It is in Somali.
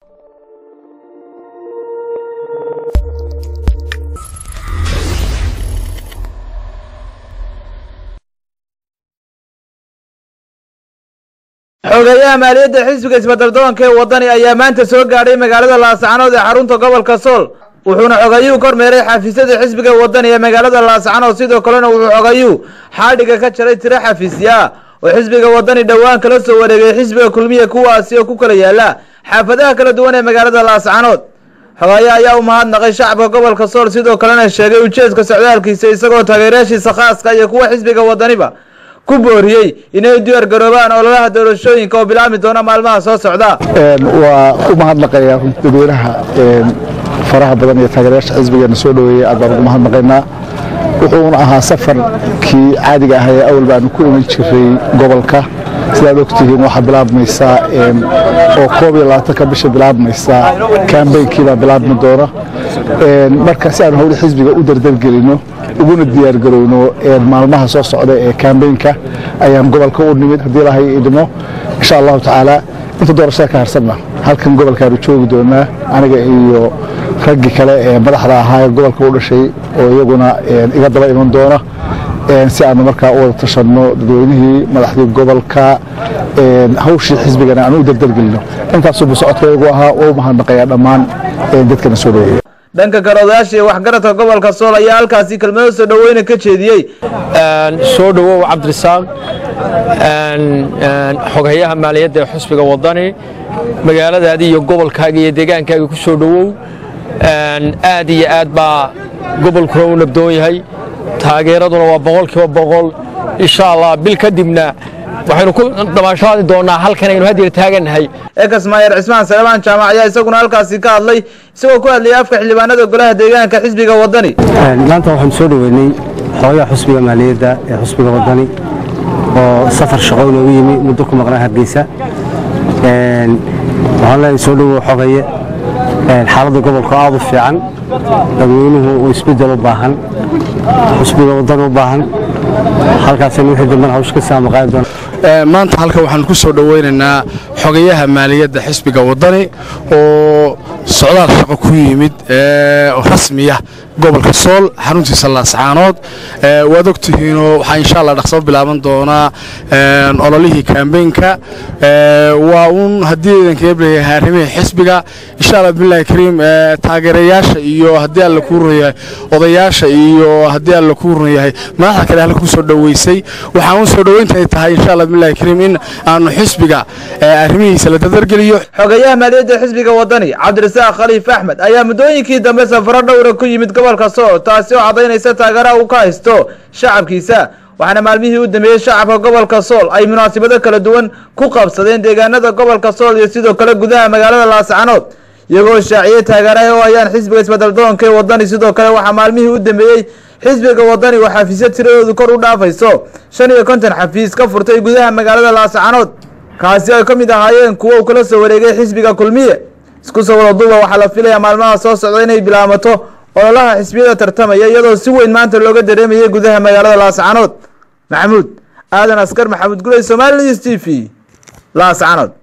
xogeeyaha maaliyadda xisbiga isbeddeldoonka ee waddani ayaa maanta soo gaadhay magaalada laascanood ee xarunta gobolka sool wuxuuna xogayuhu kormeeray xafiisyada xisbiga waddani ee magaalada laascanood sidoo kalena wuxuu xogayuhu xaadhiga ka jaray tiro xafiisya ah oo xisbiga waddani dhowaan kala soo wareegay xisbiga kulmiya kuwaasi oo ku kala yaala xaafadaha kala duwan ee magaalada laascanood xogeeye ayaa u mahadnaqay shacabka gobolka sool sidoo kalena sheegay ujeedka socdaalkiisa isagoo taageerayaashiisa khaaska iyo kuwa xisbiga waddaniba ku booriyey inay diyaar garoobaan ololaha doorashooyinka oo bilaabmi doona maalmaha soo socda waa u mahadnaqayaa runti dadweynaha faraha badan iyo taageerayaasha xisbigeena soo dhoweeyey aad baan ugu mahadnaqaynaa wuxuuna ahaa safarkii caadiga ah ee awal baanu ku iman jiray gobolka sidaad ogtihiin waxaa bilaabmaysaa oo koob iyo labaatanka bisha bilaabmaysaa kambeynkiibaa bilaabmi doona marka si aanu howli xisbiga u dardargelino uguna diyaargarowno maalmaha soo socda ee kambeynka ayaan gobolka u nimid haddii ilahay idmo insha allahu tacaala inta doorashada ka harsanna halkan gobolkaanu joogi doonaa aniga iyo raggii kale ee madaxda ahaa ee gobolka u dhashay oo iyaguna iga daba iman doona si aanu markaa u wada tashanno dadweynihii madaxdii gobolka hawshii xisbigana aanu u dardargelino intaasubu socodkaygu ahaa waa u mahadnaqayaa dhammaan dadkana soo dhaweeya dhanka kale odayaasha iyo waxgaradka gobolka sool ayaa halkaasi kelmado soo dhoweyna ka jeediyey soo dhowow cabdirasaaq xoghayaha maaliyadda ee xusbiga waddani magaaladaadi iyo gobolkaaga iyo deegaankaaga ku soo dhowow aad iyo aad baa gobolkuna u nabdoon yahay taageeraduna waa boqolkiiba boqol insha allah bil kadibna waxaynu ku damaashaadi doonaa halkan aynu hadyar taagannahay ekas maayer cismaan salebaan jaamac ayaa isaguna halkaasi ka hadlay isagoo ku hadlayay afka xildhibaanada golaha deegaanka xisbiga waddani maanta waxaan soo dhoweynay xogaha xusbiga maaliyadda ee xusbiga waddani oo safar shaqo inoogu yimi muddo ku maqnaa hargeysa waxaan leenahay soo dhowow xogaye xaaladda gobolka aad u fiican dadweynuhu uu isbeddel u baahan xusbiga waddani u baahan halkaasaynu wixii dambena hawsha ka saamaqaadi doona maanta halkan waxaan ku soo dhoweynaynaa xogayaha maaliyadda xisbiga waddani oo socdaal shaqo ku yimid rasmiya gobolka sool xaruntiisa laascaanood waad ogtihiinoo waxaa insha allah dhaqsabo bilaaban doonaa ololihii kambeynka waa uun haddii idankaga leeyahay arrimihii xisbiga insha allah bismillahi kariim taageerayaasha iyo haddii alla kuu run yahay odayaasha iyo haddii alla kuu run yahay madaxda kale halka ku soo dhoweysay waxaa uun soo dhoweynta ay tahay insha allah bismillahi kariim in aanu xisbiga arrimihiisa la dadargeliyo xogeeyaha maaliyadda xisbiga waddani cabdirasaaq khaliif axmed ayaa muddooyinkii dambe safaro dhowra ku yimid gobolka sool taasi oo caddaynaysa taageeraha uu ka haysto shacabkiisa waxaana maalmihii u dambeeyey shacabka gobolka sool ay munaasabado kala duwan ku qabsadeen deegaanada gobolka sool iyo sidoo kale gudaha magaalada laascanood iyagoo shaaciyey taageeraha oo ayaan xisbiga isbeddeldoonka ee waddani sidoo kale waxaa maalmihii u dambeeyey xisbiga waddani oo xafiisyo tiradoodu kor u dhaafayso shan iyo konton xafiis ka furtay gudaha magaalada laascanood kaasi ay ka mid ahaayeen kuwo uu kala soo wareegay xisbiga kulmiye isku soo wada duuba waxaa la filayaa maalmaha soo socda inay bilaamato ololaha xisbiyada tartamaya iyadoo si weyn maanta looga dareemayay gudaha magaalada laascanood maxamuud aadan askar maxamuud guley somali news t v laascanood